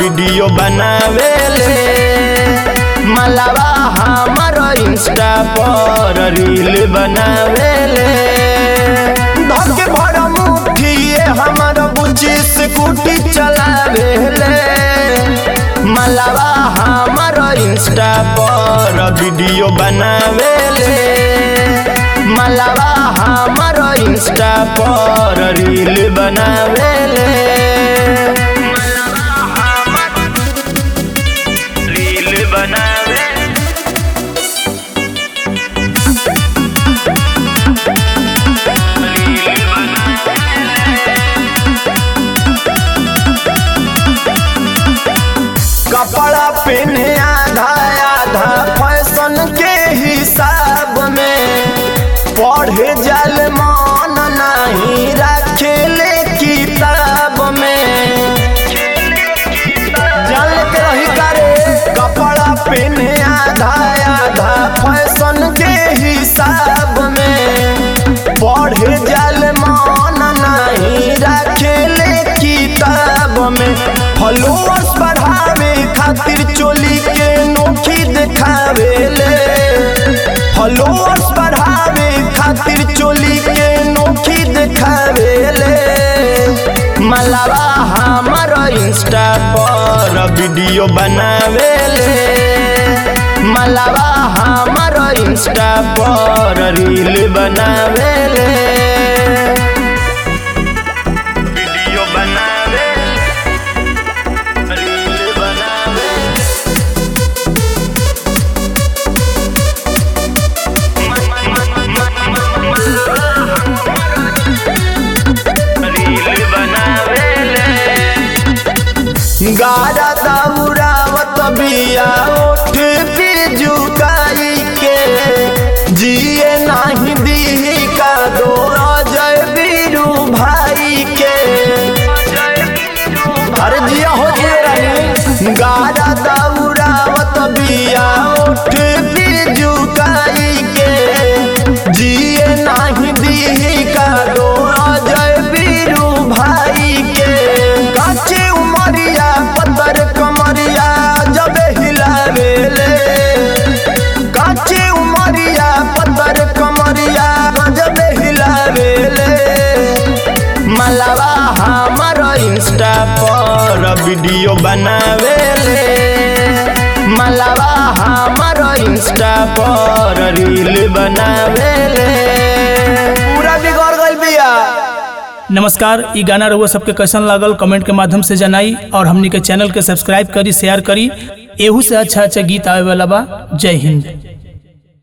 video बनावेले मलावा हमर Insta पर रील बनावेले धके भर मुठिए हमर बुच्ची स्कूटी चलावेले मलावा हमर इंस्टा पर वीडियो बनावेले मलावा हमर इंस्टा पर रील बनावेले मलावा हमर रील बनावे रील कपड़ा पहने आधा आधा फैशन के हिसाब में पढ़े जल मन नहीं रखे ले किताब में जल के रही करे कपड़ा पहने आधा आधा फैशन के हिसाब में पढ़े जल मन नहीं रखे ले किताब में फॉलोअर्स बढ़ावे खातिर चोली के नोखी दिखावे ले फॉलोअर्स बढ़ावे खातिर चोली के नोखी दिखावे ले मलावा हमर इंस्टा पर वीडियो बनावे ले मलावा हमर इंस्टा पर रील बनावे ले वीडियो बनावे रील बनावे रील बनावेले गाड़ा दौड़ावत बिया ओठ पे झुकाई के जिए नाही दी का दो अजय बीरू भाई के अरे जिया हो जिए रानी गाड़ा दौड़ावत बिया ओठ पे झुकाई के जिए नाही दी का दो अजय बीरू भाई के काचे उमरिया पत्थर कमरिया जब हिलावेले काचे उमरिया पत्थर कमरिया जब हिलावेले मलावा हमर इंस्टा पर वीडियो बनावेले मलावा हमर इंस्टा पर रील बनावेले पूरा बिगड़ गइल बिया नमस्कार ई गाना रहुआ सबके कैसन लागल कमेंट के माध्यम से जनाई और हमनी के चैनल के सब्सक्राइब करी शेयर करी एहू से अच्छा अच्छा गीत आवे वाला बा जय हिंद